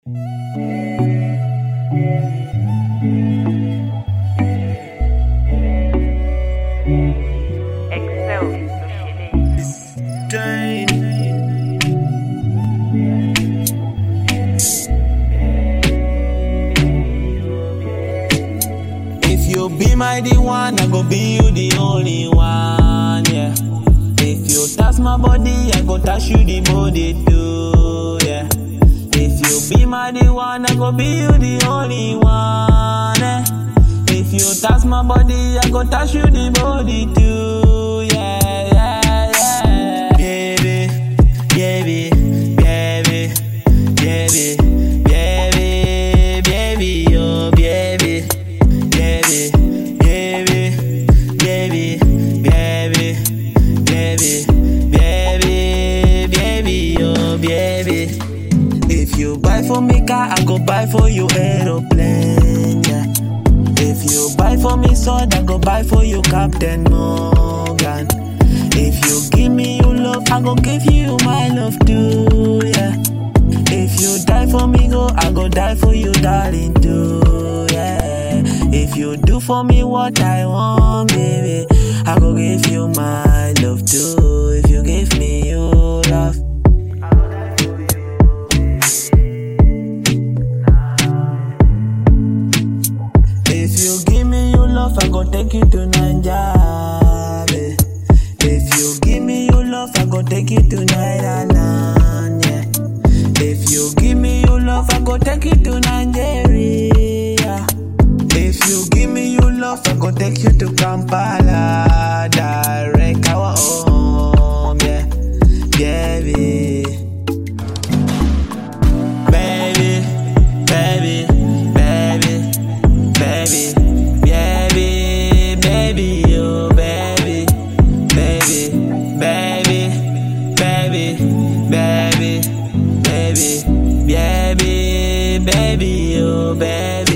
Excel no chinês. If you be my the one, I go be you the only one, yeah. If you touch my body, I go touch you the body too, yeah. If you be my the one, I go be you the only one, eh. If you touch my body, I go touch you the body too, yeah, yeah, yeah. Baby, baby, baby, baby, baby, baby, oh baby. Baby, baby, baby, baby, baby, baby, baby, oh baby. If you buy for me car, I go buy for you aeroplane, yeah. If you buy for me sword, I go buy for you Captain Morgan. If you give me your love, I go give you my love too, yeah. If you die for me, go, I go die for you, darling, too, yeah. If you do for me what I want, baby, I go give you my love too. If you give me your love. If you give me your love, I go take you to Naija, If you give me your love, I go take you to Naira, yeah. If you give me your love, I go take you to Nigeria. If you give me your love, I go take you to Kampala, direct our home, yeah, baby. Baby, baby, baby, baby, baby, baby, oh baby, baby, baby, baby, baby, baby, baby, baby, oh baby.